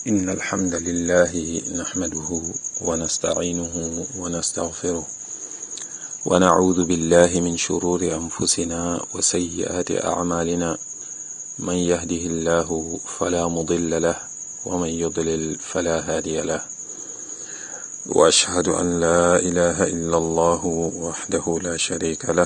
إن الحمد لله نحمده ونستعينه ونستغفره ونعوذ بالله من شرور أنفسنا وسيئات أعمالنا من يهده الله فلا مضل له ومن يضلل فلا هادي له وأشهد أن لا إله إلا الله وحده لا شريك له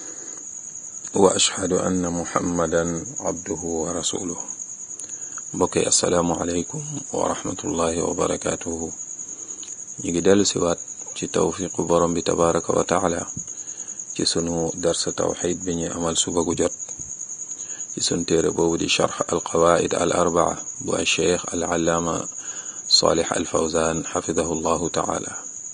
وأشهد أن محمدا عبده ورسوله mbokk yi asalaamualeykum wa rahmatullahi wa barakaatuhu ñu ngi dellu siwaat ci tawfiqu borom bi tabaraka wa taala ci sunu darsa tawxid bi ñuy amal suba gu jot ci sunu téere boobu di charx alqawaid al arbaa bu ay cheikh al allaama salih al fawzan xafidahu llahu taala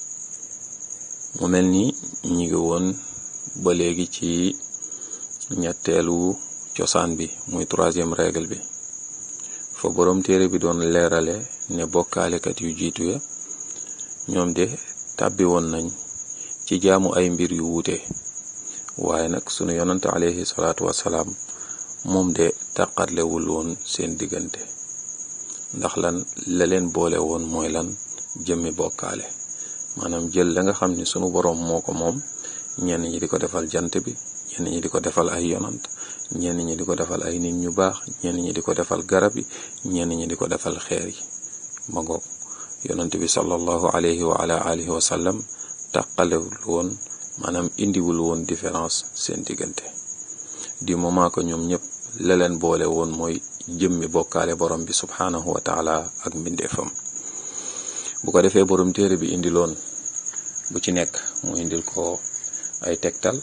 mu mel ni ñu ngi woon ba léegi ci ñetteelu cosaan bi muy troisième règle bi fa boroom téere bi doon leerale ne bokkaalekat yu jiitu ya ñoom de tàbbi woon nañ ci jaamu ay mbir yu wuute waaye nag sunu yonante alayhi salaatu wasalaam moom de tàqatlewul woon seen diggante ndax lan la leen boole woon mooy lan jëmmi bokkaale maanaam jël la nga xam ni sunu boroom moo ko moom ñenn ñi di ko defal jant bi ñenn ñi di ko defal ay yonant ñenn ñi di ko defal ay nit ñu baax ñenn ñi di ko defal garab yi ñenn ñi di ko defal xeer yi ma ngoog yonent bi sallallahu alayhi wa ala alihi wa sallam tàqalewul woon maanaam indiwul woon différence seen diggante du moment que ñoom ñëpp la leen boole woon mooy jëmmi bokkaale borom bi subhanahu wa taala ak mbindeefam bu ko defee borom téere bi indiloon bu ci nekk mu indil ko ay tegtal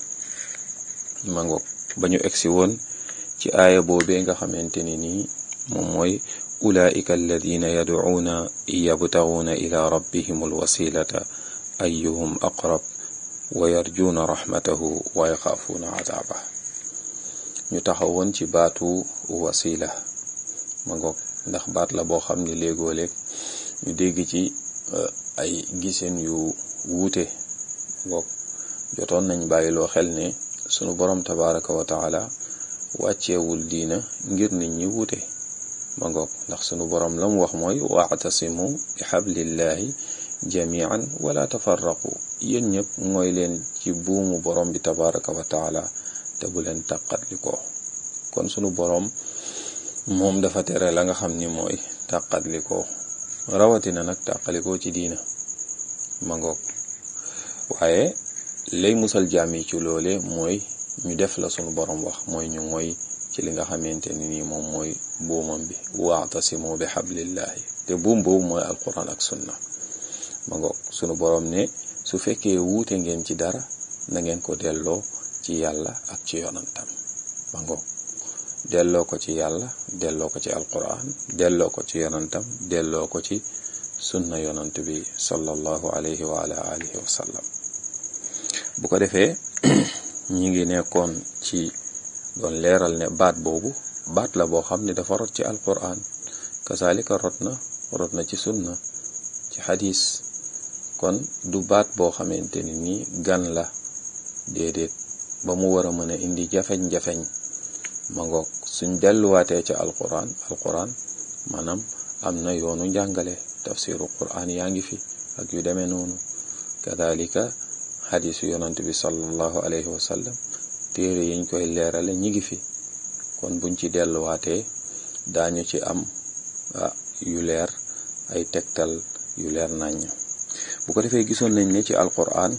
ma ngoog ba ñu egsi woon ci aaya boobee nga xamante ni nii moom mooy ulaika alladina yadcuuna yabtaguuna ila rabbihim alwasilata ayuhum aqrab wa yarjuuna raxmatahu wa yaxaafuuna cadaaba ñu taxawoon ci baatu wasila ma ngoog ndax baat la boo xam ni léegoo léeg ñu dégg ci ay giseen yu wuute ngoog jotoon nañ bàyyiloo xel ne sunu borom tabaraka wa taala wàcceewul diina ngir nit ñi wuute ma ngoog ndax sunu borom la mu wax mooy waatasimu bi xablillahi jamian wala tafarraqu yéen ñëpp mooy leen ci buumu borom bi tabaraka wa taala te bu leen tàqatli ko kon sunu borom moom dafa tere la nga xam ni mooy tàqatli ko rawatina nag tàqalikoo ci diina ma ngoog waaye lay musal jaam yi ci loole mooy ñu def la sunu borom wax mooy ñu mooy ci li nga xamante ni nii moom mooy buumam bi waatasimu bi xablillahi te buum boobu mooy alquran ak sunna ma ngoog sunu borom ne su fekkee wuute ngeen ci dara na ngeen ko delloo ci yàlla ak ci yonantam ma ngoog delloo ko ci yàlla delloo ko ci alquran delloo ko ci yonantam delloo ko ci sunna yonant bi sallallahu alayhi wa ala alihi wa sallam bu ko defee ñi ngi nekkoon ci doon leeral ne baat boobu baat la boo xam ne dafa rot ci alquran kasaalika rot na rot na ci sunna ci xadis kon du baat boo xamante ni nii gan la déedéet ba mu war a mën a indi jafeñ-jafeñ ma ngoog suñ delluwaatee ca alquran alquran maanaam am na yoonu njàngale tafsiru quran yaa ngi fi ak yu demee noonu kadalika xadisu yonant bi sallallahu alayhi wa sallam téere yiñ koy leerale ñi ngi fi kon buñ ci delluwaatee daañu ci am yu leer ay tegtal yu leer naññ bu ko defee gisoon nañ ne ci alquran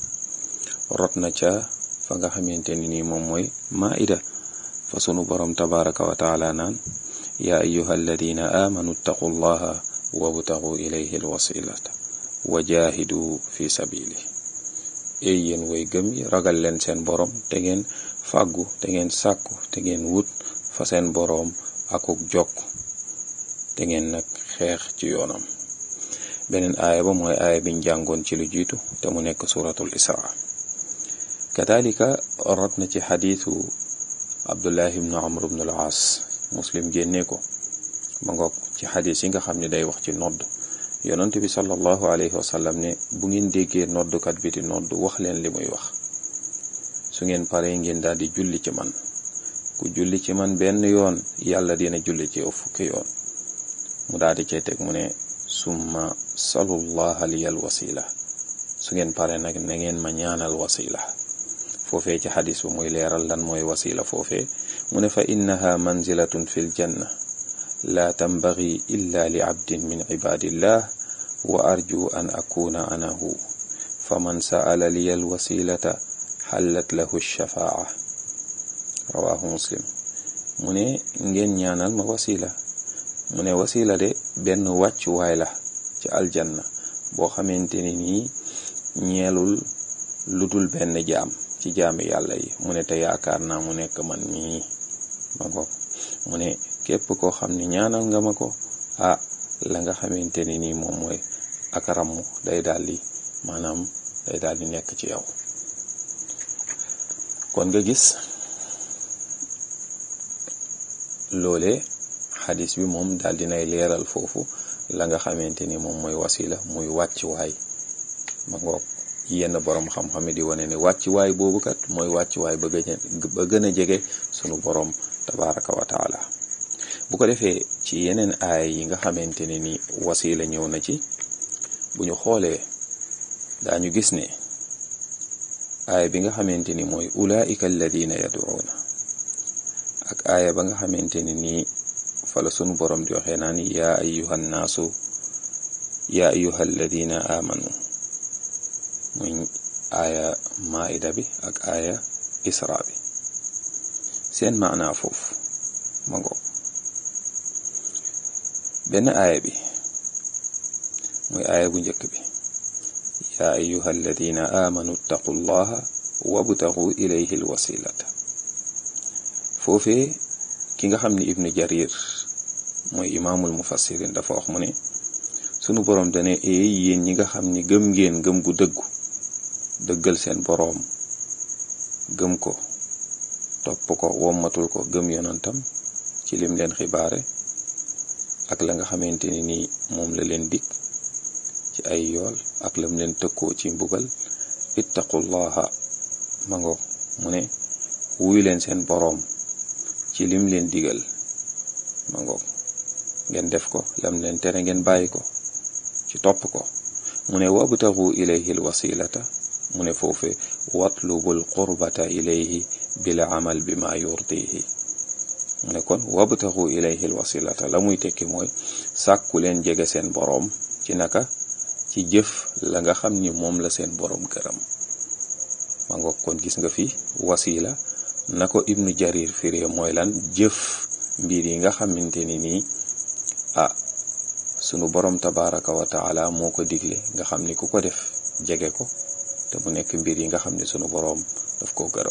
rot na ca fa nga xamante ni nii moom mooy maida fa sunu borom tabaraka wa taala naan yaa ayuha alladina amanu ttaqu llaha wabtagu ilayhi alwasilata wa jahidu fi sabili ey yéen way gëm yi ragal leen seen boroom te ngeen fàggu te ngeen sàkku te ngeen wut fa seen boroom akuk jokk te ngeen nag xeex ci yoonam beneen aaya ba mooy aaya biñ jàngoon ci lu jiitu te mu nekk suratul isra kadalika rot na ci xadiisu abdullah ibnu amr ibnu al aas muslim génnee ko ma ngoog ci xadiis yi nga xam ne day wax ci nodd yonent bi sallallahu alayhi wa sallam ne bu ngeen déggee noddukat bi di nodd wax leen li muy wax su ngeen paree ngeen daal di julli ci man ku julli ci man benn yoon yàlla dina julli ci yow fukki yoon mu daal di cay teg mu ne summa salullaha liyal wasila su ngeen pare nag na ngeen ma ñaanal wasila foofee ci xadis ba muy leeral lan mooy wasila foofee mu ne fa innaha manzilatun fi l janna la tambagi illa li abdin min ibadillah wa arju an akuna anahu fa man sa'ala liya alwasilata xallat lahu shafaa rawahu muslim mu ne ngeen ñaanal ma wasila mu ne wasila de benn wàccuwaay la ci aljanna boo xamante ni nii ñeelul lu dul benn jaam ci jaami yàlla yi mu ne te yaakaar naa mu nekk man mii ma goog mu ne képp koo xam ne ñaanal nga ma ko ah la nga xamante ni nii moom mooy ak ramm day daal di maanaam day daal di nekk ci yow kon nga gis loole xadis bi moom daal dinay leeral foofu la nga xamante ni moom mooy wasila muy wàccuwaay ma ngoog yenn borom xam-xam di wane ne wàccuwaay boobu kat mooy wàccuwaay ba gën a ba gën a jege sunu borom tabaraka wa taala bu ko defee ci yeneen aay yi nga xamante ne ni wasila ñëw na ci bu ñu xoolee daañu gis ne aaya bi nga xamante ni mooy ulaika alladina yaduuna ak aaya ba nga xamante ne nii fala sunu borom di waxee naan yaa ayuha nnaasu yaa ayuha alladina amanu muy aaya maida bi ak aaya isra bi seen maanaa foofu ma ngoog benn aaya bi muy aaya bu njëkk bi yaa ayuha alladina amanu ttaqu llaha wabtagu ilayhi alwasilata foofee ki nga xam ni ibnu jarir mooy imaamul mufassirin dafa wax mu ne sunu boroom dane eey yéen ñi nga xam ni gëm ngeen gëm gu dëggu dëggal seen boroom gëm ko topp ko wommatul ko gëm yonantam ci lim leen xibaare ak la nga xamante ni nii moom la leen dig ci ay yool ak lam leen tëkkoo ci mbugal ittaqullaha mango mu ne wuy leen seen boroom ci lim leen digal mango ngeen def ko lam leen tere ngeen bàyyi ko ci topp ko mu ne wabtagu ilayhi alwasilata mu ne foofe watlubul qurbata ilayhi bil amal bi ma yurdihi mu ne kon wabtagu ilayhi alwasilata la muy tekki mooy sàkku leen jege seen boroom ci naka ci jëf la nga xam ni moom la seen boroom gërëm ma nga kon gis nga fi wasila na ko ibnu jarir firee mooy lan jëf mbir yi nga xamante ni nii ah sunu boroom tabaraka wa taala moo ko digle nga xam ni ku ko def jege ko te mu nekk mbir yi nga xam ne sunu boroom daf koo gërëm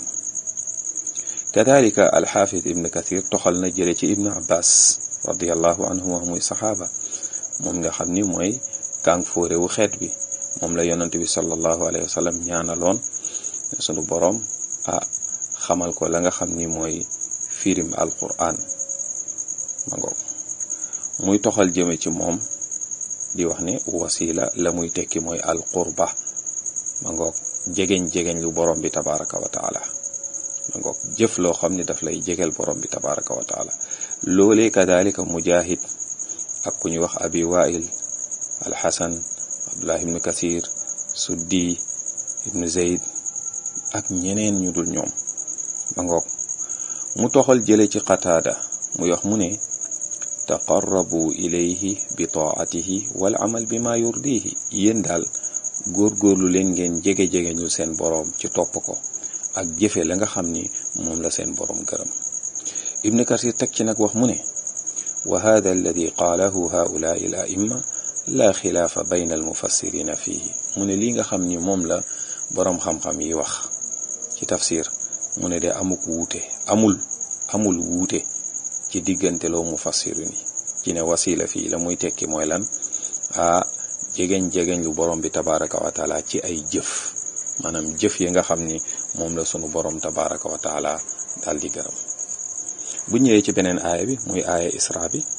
kadalika alxaafid ibn kathir toxal na jële ci ibnu abbas radiallahu anhuma muy saxaaba moom nga xam ni mooy kàng fóore wu xeet bi moom la yonent bi sallallahu alayhi wa sallam ñaanaloon sunu boroom ah xamal ko la nga xam ni mooy firim alquran ma ngoog muy toxal jëme ci moom di wax ne wasila la muy tekki mooy alqurba ma ngoog jegeñ-jegeñ lu borom bi tabaraka wa taala ma ngoog jëf loo xam ni daf lay jegel borom bi tabaraka wa taala loolee kadalika mujahid ak ku ñu wax abi wail alxasan abdullah ibnu kasir suddi ibnu zeyd ak ñeneen ñu dul ñoom ma ngoog mu toxal jële ci qataada muy wax mu ne taqarrabu ilayhi bi taatihi wal amal bi ma yurdihi yéen daal góorgóorlu leen ngeen jege-jege ñu seen boroom ci topp ko ak jëfe la nga xam ni moom la seen boroom gërëm ibnu kasir teg ci nag wax mu ne wa hada alladi qaalahu haulaai al aimma la xilaafa bayna al mufassirina fihi mu ne lii nga xam ni moom la boroom xam-xam yi wax ci tafsir mu ne de amuk wuute amul amul wuute ci diggante loo mufassirin yi ci ne wasila fii la muy tekki mooy lan a jegeñ-jegeñ lu borom bi tabaraka wa taala ci ay jëf maanaam jëf yi nga xam ni moom la sunu borom tabaraka wa taala daal di gërëm bu ñëwee ci beneen aaya bi muy aaya isra bi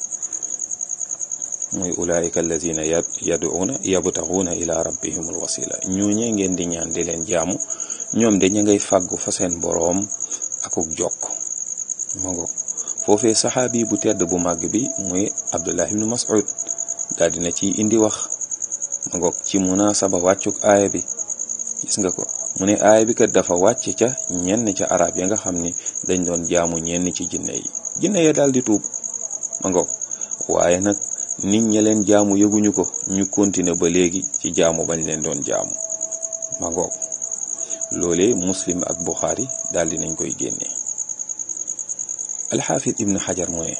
muy ulaika alladina yaduuna yabtaxuuna ila rabbihim alwasila ñooñee ngeen di ñaan di leen jaamu ñoom de ñu ngay fàggu fa seen boroom akuk jokk ma ngoog foofee saxaabi bu tedd bu màgg bi muy abdullah ibnu mas'ud daal dina ci indi wax ma ngoog ci munaasaba wàccuk aaya bi gis nga ko mu ne aaya bi kat dafa wàcc ca ñenn ca arab ya nga xam ni dañ doon jaamu ñenn ci jinne yi jinne ya daal di tuub ma ngoog waaye nag nit ña leen jaamu yëguñu ko ñu continuer ba léegi ci jaamu bañ leen doon jaamu ma ngoog loolee muslim ak buxaari daal di nañ koy génnee alxaafid ibn xajar mu ne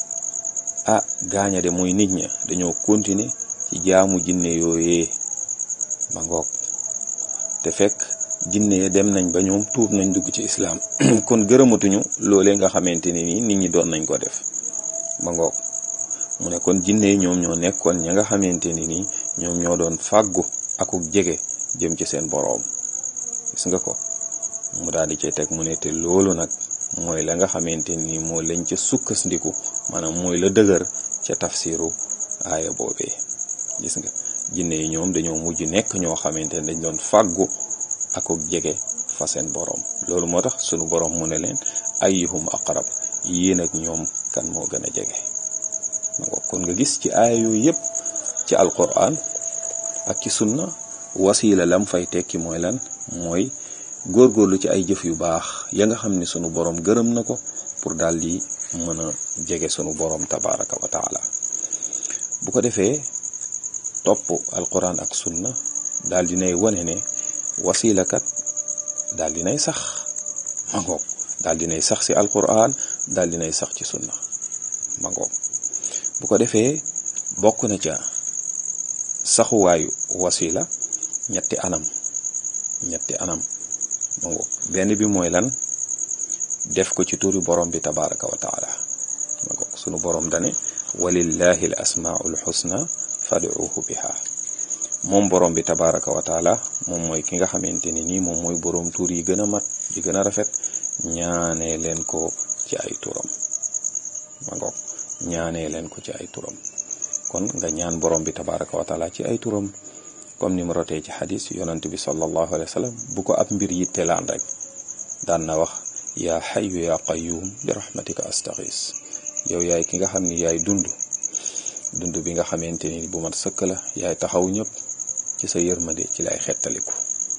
ah gaaña de mooy nit ña dañoo continuer ci jaamu jinne yooyee ma ngoog te fekk jinne ya dem nañ ba ñoom tuub nañ dugg ci islaam kon gërëmatuñu loolee nga xamante ni nii nit ñi doon nañ ko def ma ngoog mu ne kon jinne yi ñoom ñoo nekkoon ña nga xamante ni nii ñoom ñoo doon fàggu akuk jege jëm ci seen boroom gis nga ko mu daal di cay teg mu ne te loolu nag mooy la nga xamante ni moo lañ ca sukkandiku maanaam mooy la dëgër ca tafsiru aaya boobee gis nga jinne yi ñoom dañoo mujj nekk ñoo xamante ne dañ doon fàggu akuk jege fa seen boroom loolu moo tax sunu boroom mu ne leen ayyuhum aqrab yéen ak ñoom kan moo gën a jege kon nga gis ci aaya yooyu yépp ci alquran ak ci sunna wasiila lam fay tekki mooy lan mooy góorgóorlu ci ay jëf yu baax ya nga xam ne sunu boroom gërëm na ko pour daal di mën a jege sunu boroom tabaraka wa taala bu ko defee topp alquran ak sunna daal dinay wane ne wasiila kat daal dinay sax ma ngoog daal dinay sax ci alquran daal dinay sax ci sunna ma ngoog bu ko defee bokk na ca saxuwaayu wasila ñetti anam ñetti anam ma ngoog benn bi mooy lan def ko ci turi borom bi tabaraka wa taala ma ngoog sunu borom dane walillahi al asmaul xusna fad'uhu biha moom borom bi tabaraka wa taala moom mooy ki nga xamante ni nii moom mooy borom tur yi gën a mat yi gën a rafet ñaanee leen ko ci ay turam ma ngoog ñaanee leen ko ci ay turam kon nga ñaan borom bi tabaraka wa taala ci ay turam comme ni mu rotee ci xadis yonant bi sallallahu alayhi wa sallam bu ko ab mbir yittelaan rek daan na wax yaa xayu yaa qayuum bi rahmatika astaxis yow yaay ki nga xam ni yaay dund dund bi nga xamante ni bu mat sëkk la yaay taxaw ñëpp ci sa yërmande ci lay xettaliku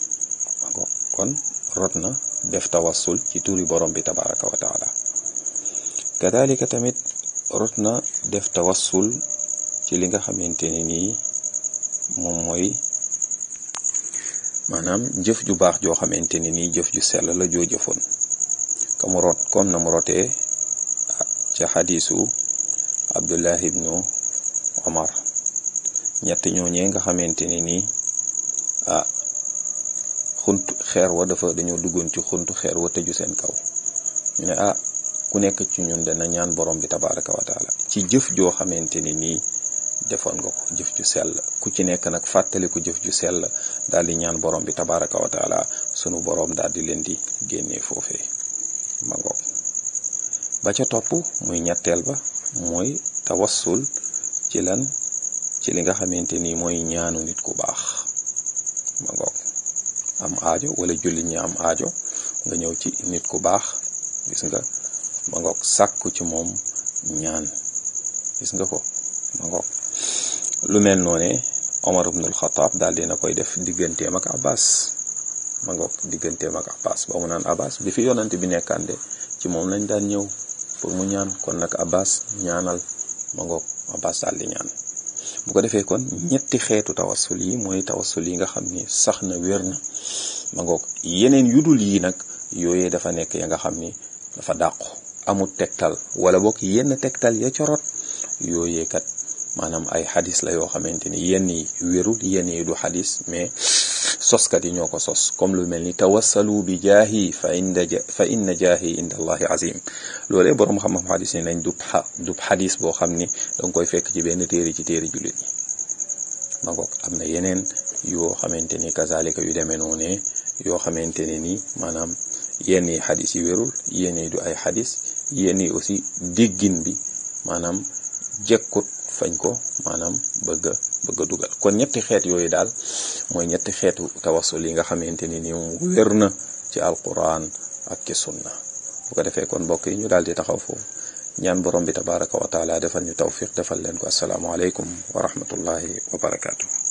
kon rot na def tawassul ci turi borom bi tabaraka wa taala kadalika tamit rot na def tawassul ci li nga xamante ni nii moom mooy maanaam jëf ju baax joo xamante ni nii jëf ju sell la joo jëfoon ka mu rot comme na mu rotee ca xadiisu abdullah ibnu omar ñett ñooñee nga xamante ni nii ah xunt xeer wa dafa dañoo duggoon ci xuntu xeer wa tëju seen kaw ñu ne ah ku nekk ci ñun dana ñaan borom bi tabaraka wa taala ci jëf joo xamante ni nii defoon nga ko jëf ju sell ku ci nekk nag fàttaliku jëf ju sell daal di ñaan borom bi tabaraka wa taala sunu borom daal di leen di génnee foofee ma ngoog ba ca topp muy ñetteel ba mooy tawassul ci lan ci li nga xamante ni mooy ñaanu nit ku baax ma ngoog am aajo wala julli ñi am aajo nga ñëw ci nit ku baax gis nga ma ngoog sàkku ci moom ñaan gis nga ko ma ngoog lu mel noone Omar ibn al-Khattab daal dina koy def digganteem ak Abbas ma ngoog digganteem ak Abbas ba mu naan Abbas bi fi yonante bi nekkande ci moom lañ daan ñëw pour mu ñaan kon nag Abbas ñaanal ma ngoog Abbas daal di ñaan bu ko defee kon ñetti xeetu tawassul yi mooy tawassul yi nga xam ni sax na wér na ma ngoog yeneen yudul yi nag yooyee dafa nekk ya nga xam ni dafa dàqu amul tegtal wala bokk yenn tegtal ya corot yooyee kat maanaam ay xadis la yoo xamante ni yenn yi wérul yenn yi du xadis mais soskat yi ñoo ko sos comme lu mel ni tawassalu bi jaahi fa inda fa inna jaahi inda allahi azim loolee boroom xam-xam xadis ni nañ dub xa dub xadis boo xam ni danga koy fekk ci benn téere ci téere jullit ñi ma ngoog am na yeneen yoo xamante ni kazalika yu demee noonee yoo xamante ne ni maanaam yenn yi xadis yi wérul yenn yi du ay xadis yenn yi aussi déggin bi maanaam jekkut fañ ko maanaam bëgg a bëgg a dugal kon ñetti xeet yooyu daal mooy ñetti xeetu tawassul yi nga xamante ni ni moom wér na ci alquran ak ci sunna bu ko defee kon mbokk yi ñu daal di taxaw foofu ñaan borom bi tabaraka wa taala defal ñu tawfiq defal leen ko asalaamualeykum wa rahmatullahi wa barakaatu.